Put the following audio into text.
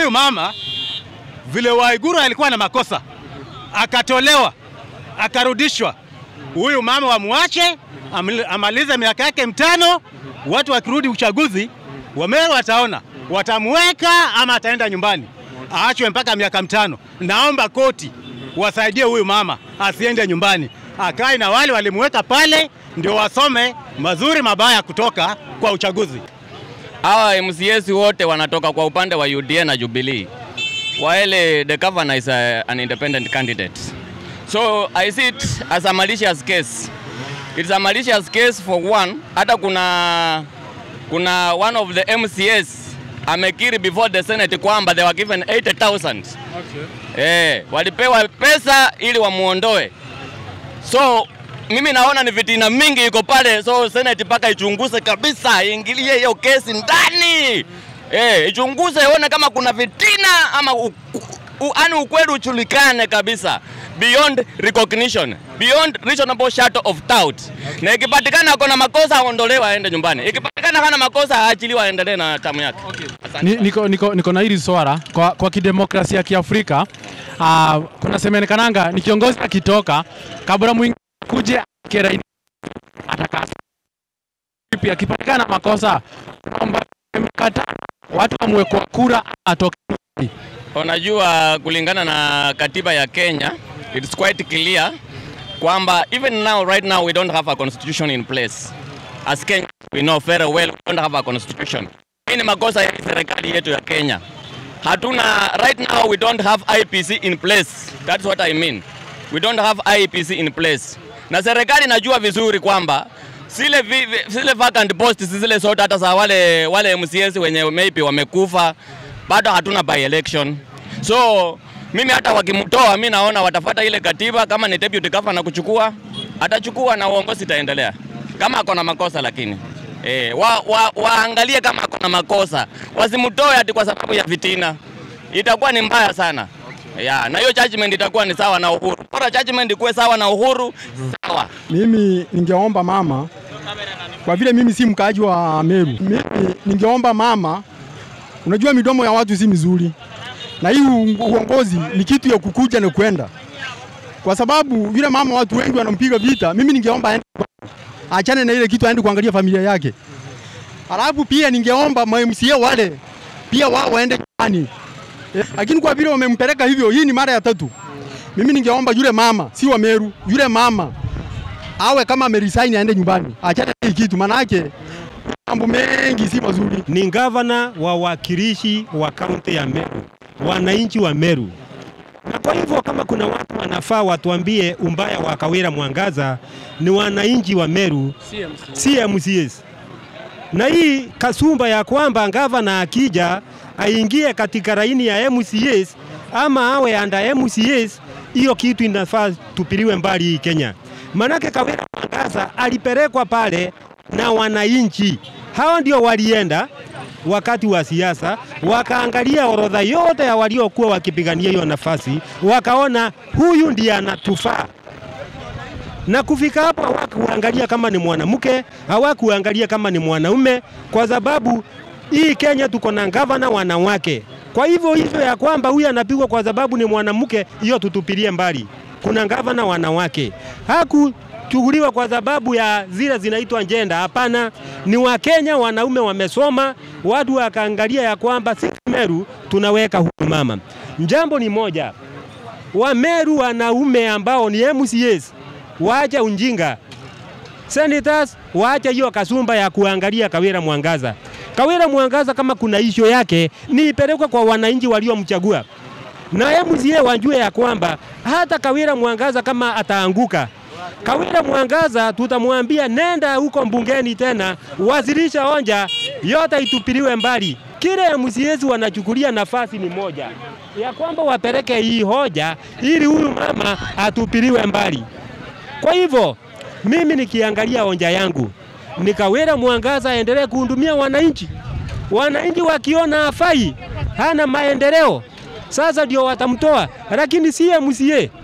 Huyu mama vile Waiguru alikuwa na makosa akatolewa akarudishwa, huyu mama wamwache amli- amalize miaka yake mitano. Watu wakirudi uchaguzi, Wameru wataona watamweka ama ataenda nyumbani, aachwe mpaka miaka mitano. Naomba koti wasaidie huyu mama asiende nyumbani, akae na wale walimweka pale, ndio wasome mazuri mabaya kutoka kwa uchaguzi. Hawa MCAs wote wanatoka kwa upande wa UDA na Jubilee. While the governor is a, an independent candidate. So I see it as a malicious case. It's a malicious case for one. Hata kuna kuna one of the MCAs amekiri before the Senate kwamba they were given 80,000. Eh, walipewa pesa ili wamuondoe. So mimi naona ni vitina mingi iko pale, so Senate mpaka ichunguze kabisa, iingilie hiyo kesi ndani eh, ichunguze ione kama kuna vitina ama u, u, ani ukweli uchulikane kabisa beyond recognition, beyond reasonable shadow of doubt. Na ikipatikana kuna makosa aondolewe aende nyumbani, ikipatikana hana makosa aachiliwe aendelee na tamu yake. Asante. Ni, niko, niko, niko na hili swala kwa, kwa kidemokrasia ya Kiafrika uh, kuna semenekananga ni kiongozi akitoka kabla mwingine kuje keraini atakasa vipi, akipatikana makosa kwamba mkata watu wamwekwa kura atoke. Unajua, kulingana na katiba ya Kenya, it's quite clear kwamba even now right now we don't have a constitution in place. As Kenya we know very well we don't have a constitution. Hii ni makosa ya serikali yetu ya Kenya. Hatuna right now we don't have IPC in place. That's what I mean. We don't have IPC in place. Na serikali najua vizuri kwamba zile vi, vi, zile vacant posts zile zote hata za wale wale MCAs wenye maybe wamekufa bado hatuna by election. So mimi hata wakimtoa, mi naona watafuata ile katiba. Kama ni deputy governor kuchukua, atachukua na uongozi itaendelea, kama ako na makosa lakini eh, wa, wa, waangalie kama ako na makosa, wasimtoe ati kwa sababu ya vitina, itakuwa ni mbaya sana ya, na hiyo judgment itakuwa ni sawa na Uhuru. Bora judgment ikuwe sawa na Uhuru, sawa. Mimi ningeomba mama, kwa vile mimi si mkaaji wa Meru, mimi ningeomba mama, unajua midomo ya watu si mizuri, na hii u- uongozi ni kitu ya kukuja na kwenda, kwa sababu yule mama watu wengi wanampiga vita. Mimi ningeomba aende kwa- achane na ile kitu, aende kuangalia familia yake. Alafu pia ningeomba ma MCA wale pia wao waende nyumbani, Eh, lakini kwa vile wamempeleka hivyo, hii ni mara ya tatu. Mimi ningeomba yule mama, si wa Meru, yule mama awe kama ameresign aende nyumbani, achane na hii kitu, manake mambo mengi si mazuri. ni gavana wa wakilishi wa kaunti ya Meru, wananchi wa Meru. Na kwa hivyo kama kuna watu wanafaa watuambie umbaya wa Kawira Mwangaza ni wananchi wa Meru, si MCAs. Na hii kasumba ya kwamba gavana akija aingie katika laini ya MCAs ama awe anda MCAs, hiyo kitu inafaa tupiliwe mbali hii Kenya. Manake Kawira Mwangaza alipelekwa pale na wananchi, hao ndio walienda wakati wa siasa wakaangalia orodha yote ya waliokuwa wakipigania hiyo nafasi, wakaona huyu ndiye anatufaa na kufika hapo hawakuangalia kama ni mwanamke, hawakuangalia kama ni mwanaume, kwa sababu hii Kenya tuko na gavana wanawake. Kwa hivyo hivyo ya kwamba huyu anapigwa kwa sababu ni mwanamke, hiyo tutupilie mbali. Kuna gavana wanawake, hakuchukuliwa kwa sababu ya zile zinaitwa njenda. Hapana, ni Wakenya wanaume wamesoma, watu wakaangalia ya kwamba sisi Meru tunaweka huyu mama. Jambo ni moja, Wameru wanaume ambao ni MCAs waache unjinga. Senators waache hiyo kasumba ya kuangalia Kawira Mwangaza. Kawira Mwangaza kama kuna isho yake ni ipelekwe kwa wananchi waliomchagua, na MCA wajue ya kwamba hata Kawira Mwangaza kama ataanguka Kawira Mwangaza tutamwambia nenda huko mbungeni tena, wasilisha onja yote itupiliwe mbali. Kile MCAs wanachukulia nafasi ni moja ya kwamba wapeleke hii hoja ili huyu mama atupiliwe mbali. Kwa hivyo mimi nikiangalia onja yangu ni Kawira Mwangaza aendelee kuhudumia wananchi. Wananchi wakiona hafai, hana maendeleo, sasa ndio watamtoa, lakini si MCA.